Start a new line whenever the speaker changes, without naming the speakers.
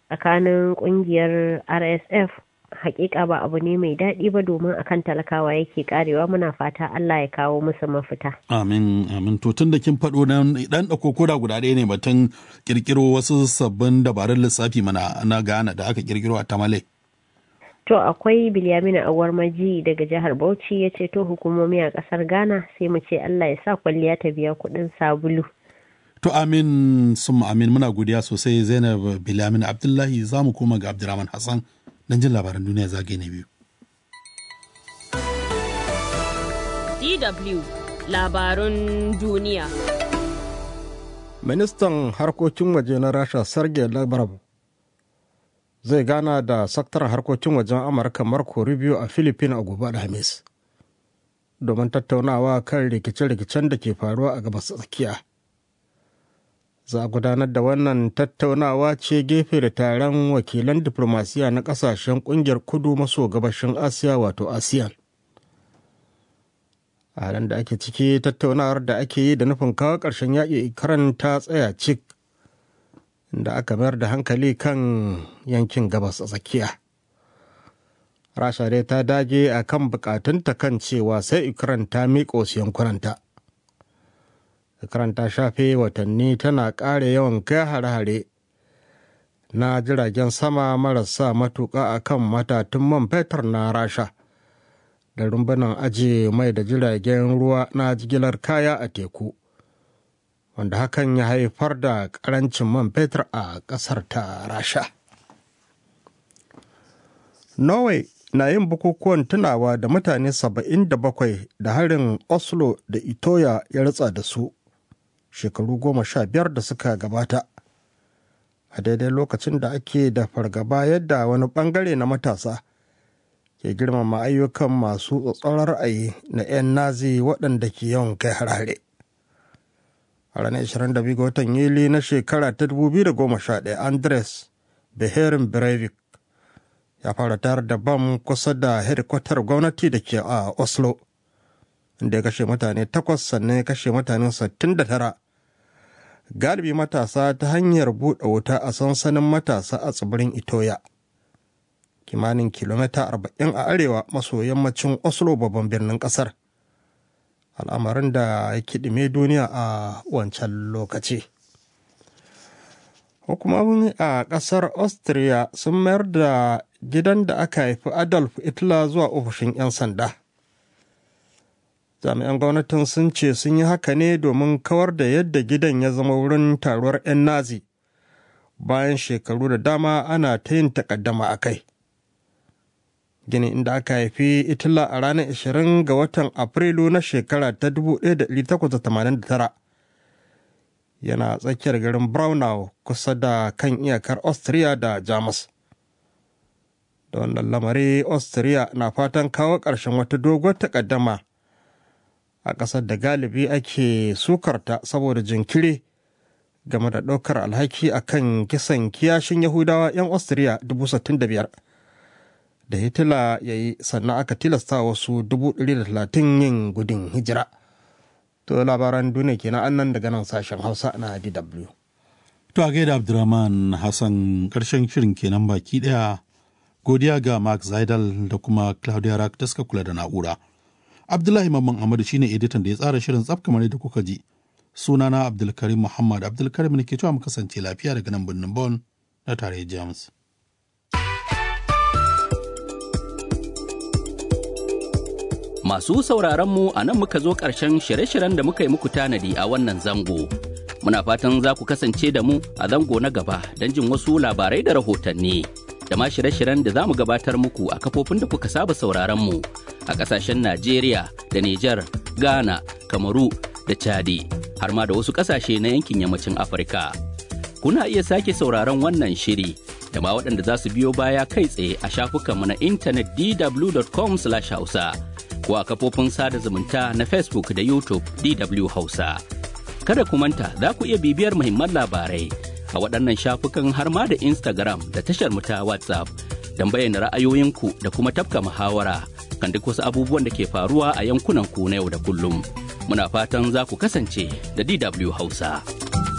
tsakanin kungiyar rsf hakika ba abu ne mai daɗi ba domin akan talakawa yake karewa muna fata Allah ya kawo musu mafita.
Amin amin to tun da kin faɗo nan dan da kokoda guda ɗaya ne batun kirkiro wasu sabbin dabarun lissafi mana na Ghana da aka kirkiro a Tamale.
To akwai Bilyamina Awar Maji daga jihar Bauchi ya ce to hukumomi a ƙasar Ghana sai mu ce Allah ya sa kwalliya ta biya kuɗin sabulu.
To amin sun amin muna godiya sosai Zainab Bilyamina Abdullahi za mu koma ga Abdulrahman Hassan don jin labaran duniya zagaye na biyu.
DW labarun duniya.
Ministan harkokin waje na Rasha Sergei Lavrov zai gana da sakataren harkokin wajen Amurka Marco Rubio a Philippines a gobe Alhamis domin tattaunawa kan rikice-rikicen da ke faruwa a gabas tsakiya. za a gudanar da wannan tattaunawa ce gefe da taron wakilan diplomasiya na kasashen kungiyar kudu maso gabashin asiya wato asean a halin da ake ciki tattaunawar da ake yi da nufin kawo ƙarshen yaƙi karan ta tsaya cik da aka mayar da hankali kan yankin gabas a tsakiya rasha dai ta dage a kan bukatunta kan cewa sai ukraine ta miƙo su yankunanta karanta shafe watanni tana ƙara yawan kai hare-hare na jiragen sama marasa matuƙa a kan matatun man fetur na rasha da rumbunan ajiye mai da jiragen ruwa na jigilar kaya a teku wanda hakan ya haifar da ƙarancin man fetur a ƙasar ta rasha norway na yin bukukuwan tunawa da mutane 77 da harin oslo da itoya ya ritsa da su shekaru goma sha biyar da suka gabata a daidai lokacin da ake da fargaba yadda wani bangare na matasa ke girmama ayyukan masu tsatsauran ra'ayi na 'yan nazi waɗanda ke yawan kai harare a ranar 22 ga watan yuli na shekara ta 2011 andres beherin breivik ya fara tayar da bam kusa da hedikwatar gwamnati da ke a oslo inda ya kashe mutane takwas sannan ya kashe mutane 69 galibi matasa ta hanyar buɗe wuta a sansanin matasa a tsibirin itoya kimanin kilomita 40 a arewa maso yammacin oslo babban birnin ƙasar al'amarin da ya kiɗime duniya a wancan lokaci hukumomi a ƙasar austria sun mayar da gidan da aka haifi adolf hitler zuwa ofishin 'yan sanda jami'an gwamnatin sun ce sun yi haka ne domin kawar da yadda gidan ya zama wurin taruwar 'yan nazi bayan shekaru da dama ana ta yin takaddama a kai gini inda aka haifi itila a ranar 20 ga watan afrilu na shekara ta 1889 yana tsakiyar garin braunau kusa da kan iyakar austria da jamus da wannan lamari austria na fatan kawo ƙarshen wata doguwar takaddama a ƙasar da galibi ake sukarta saboda jinkiri game da ɗaukar alhaki a kan kisan kiyashin yahudawa 'yan austria 65,000 da hitila ya yi sannan aka tilasta wasu 130 yin gudun hijira to labaran duniya kenan annan daga nan sashen hausa na dw
To a gaida Abdurrahman Hassan ƙarshen shirin kenan baki ɗaya godiya ga Mark Zaidal da kuma Claudia Rack da suka kula da na'ura. Abdullahi Mamman Ahmadu shine editan da ya tsara shirin tsaf kamar yadda kuka ji. Sunana Abdulkarim Muhammad Abdulkarim ne ke cewa mu kasance lafiya daga nan birnin Bon na tarayyar Jamus.
Masu sauraron mu a nan muka zo ƙarshen shirye-shiryen da muka yi muku tanadi a wannan zango. Muna fatan za ku kasance da mu a zango na gaba don jin wasu labarai da rahotanni. Da ma shirye-shiryen da za mu gabatar muku a kafofin da kuka saba sauraron mu a ƙasashen Najeriya da Nijar, Ghana, Kamaru da Chadi, har ma da wasu ƙasashe na yankin yammacin Afirka. Kuna iya sake sauraron wannan shiri da ma waɗanda za su biyo baya kai tsaye a shafukanmu na intanet dw.com/hausa. ko a kafofin sada zumunta na Facebook da YouTube DW Hausa. Kada ku manta za ku iya bibiyar muhimman labarai a waɗannan shafukan har ma da Instagram da tashar mu ta WhatsApp don bayyana ra'ayoyinku da kuma tafka muhawara kan duk wasu abubuwan da ke faruwa a yankunan ku na yau da kullum. Muna fatan za ku kasance da DW Hausa.